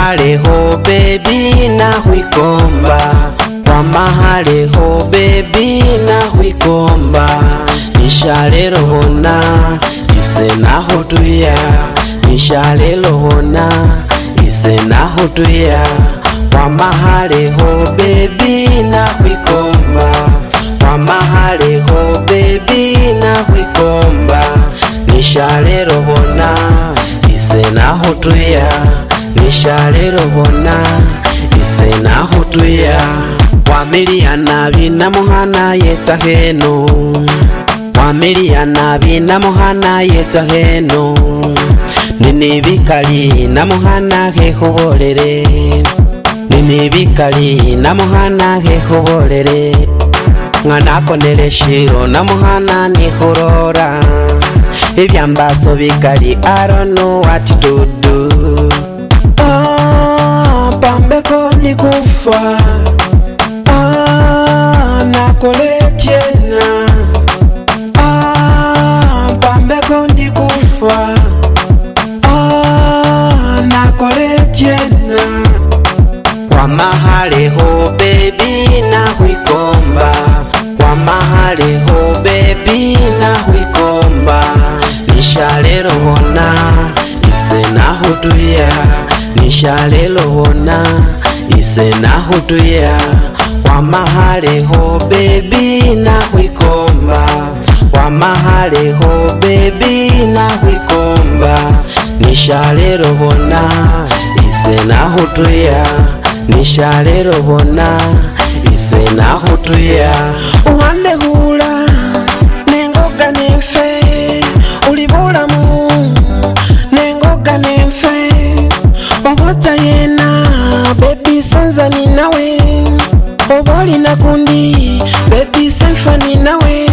mahaleho bebi nahwikomba kwa mahaleho bebi nahwikomba nishalelohona ise nahutuya nishalelohona ise nahutuya kwa mahaleho bebi nahwikomba kwa mahaleho bebi nahwikomba nishalelohona ise nahutuya nishalelohona ise nahutuya wamiliana binamuhana yeta heno wamiliana binamuhana yeta heno nini bikali namuhana hehubolere nini bikali namuhana hehubolere ng'anakonele shiro namuhana nihurora ibyambaso bikali I don't know what to do ah, pambeko nikufa ah, nakole tena ah, pambeko nikufa ah, nakole tena kwa mahaleho bebi nahwikomba kwa mahaleho bebi nahwikomba nishalelohona ise nahutuya nishalelohona ise nahutuya kwa mahaleho bebi nahwikomba kwa mahaleho bebi nahwikomba nishalelohona ise nahutuya nishalelohona ise nahutuya uhandehula nengoga nefe uli bulamu nengoga nefe obota yena bebi sanza ni nawe oba olina kundi bebi senfa ni nawe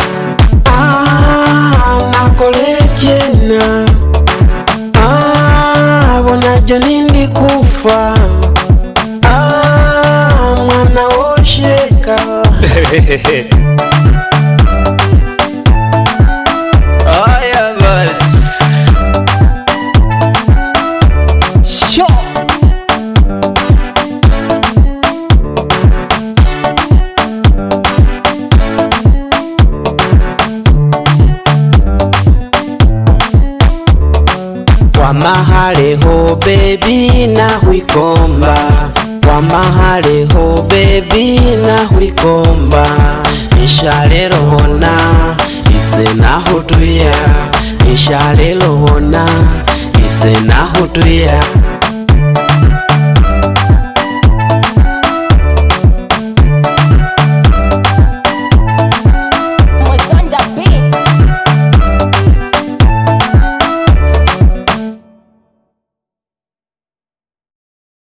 ah, nakole jena ah, bonajo nindi kufa ah, mwana wosheka Haya basi. Sho. kwa mahaleho bebi nahwikomba kwa mahaleho bebi nahwikomba nishalelohona ise nahutuya nishalelohona ise nahutuya